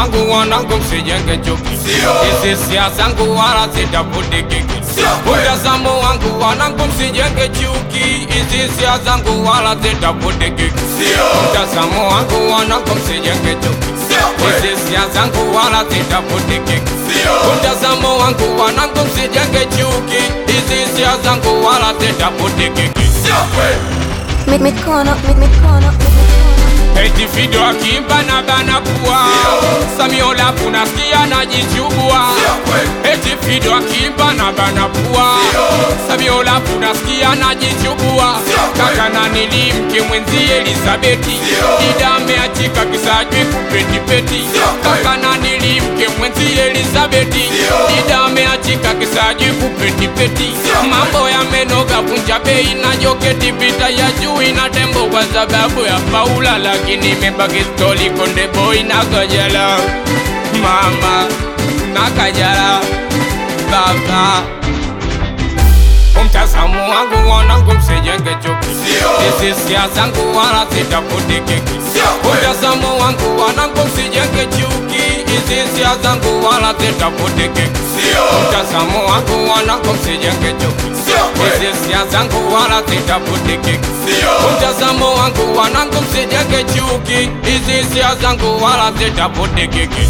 wangu wanangu msijenge chuki hizi sia zangu wala zitafute kiki mtazamo wangu wanangu msijenge chuki hizi sia zangu wala zitafute kiki mtazamo wangu wanangu msijenge chuki hizi sia zangu wala zitafute kiki mtazamo wangu wanangu msijenge chuki hizi sia zangu wala zitafute kiki Mi- mikono mi- mikono mi- mikono Eti video akimba na bana pua Samiola punasikia najichubua Eti video akimba na bana pua Samiola punasikia najichubua Kaka na nilimke mwenzi Elizabeti Dida ameachika kisajwi kupetipeti Kaka na nilimke mwenzi Elizabeti Dida ameachika kisajwi kupetipeti Mambo yamenoga punja bei na joketi vita ya juu ina tembo kwa sababu ya Paula lakini imebaki stori konde boy na kajala mama na kajala baba Mtazamo wangu wanangu msijenge chuki Hizi sia zangu wala zitafute keki Mtazamo wangu wanangu msijenge chuki Hizi sia zangu wala zitafute keki Mtazamo wangu wanangu msijenge chuki Hizi sia zangu wala zitafute keki Mtazamo wangu wanangu msijenge chuki Hizi sia zangu wala zitafute keki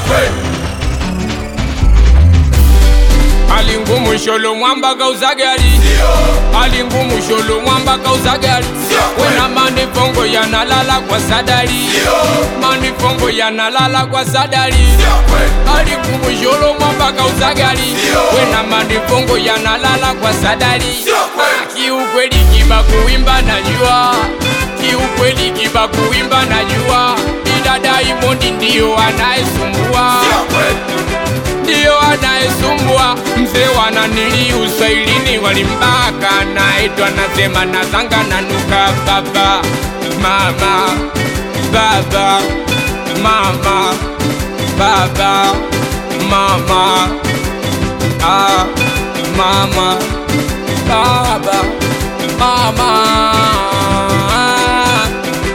hali ngumu sholo mwamba kauza gari hali ngumu sholo mwamba kauza gari wena manifongo yanalala kwa sadari manifongo yanalala kwa sadari hali ngumu sholo mwamba kauza gari wena manifongo yanalala kwa sadari kiukweli kiba kuimba najua kiukweli kiba kuimba najua ila Diamond ndiyo anayesumbua ndiyo anayesumbua mzee wananili uswahilini walimbaka naitwa nasema nazanga nanuka baba mama baba mama baba mama ah, mama baba mama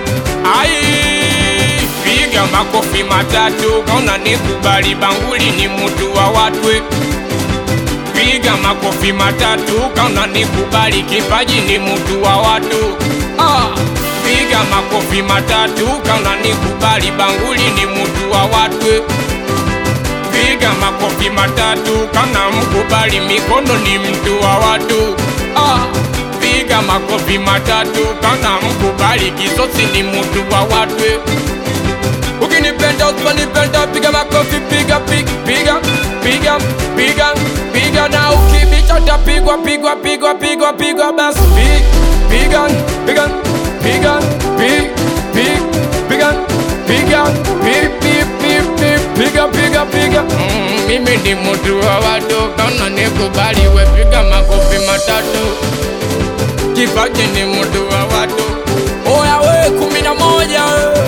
Ai, piga makofi matatu kaona nikubali banguli ni mutu wa watwe piga makofi matatu kaona nikubali kipaji ni mutu wa watu ah, piga makofi matatu kaona nikubali banguli ni mutu wa watwe piga makofi matatu kana mkubali mikono ni mtu wa watu ah, piga makofi matatu kana mkubali kisosi ni mtu wa watu ukinipenda usiponipenda piga makofi piga piga piga piga piga piga na ukibicha tapigwa pigwa pigwa pigwa pigwa basi pi- piga piga piga pi- pi- piga piga pi- pi- pi- pi- piga piga piga Mm, mimi ni mtu wa watu kana nikubali we piga makofi matatu kipaji ni mtu wa watu oya we kumi na moja we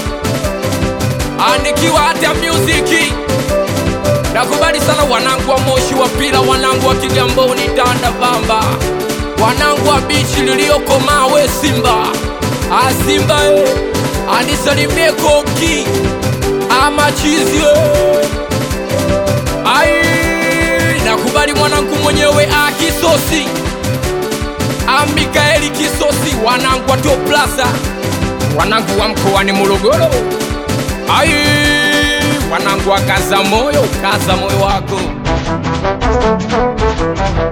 anikiwa hata muziki nakubali sana wanangu wa moshi wa pila wanangu wa kigamboni tanda bamba wanangu wa bichi liliokomaa we simba asimba e anisalimie koki amachizi we ai nakubali mwanangu mwenyewe akisosi amikaeli kisosi wanangu wa toplasa wanangu wa mkoani morogoro ai wanangu wa kaza moyo kaza moyo wako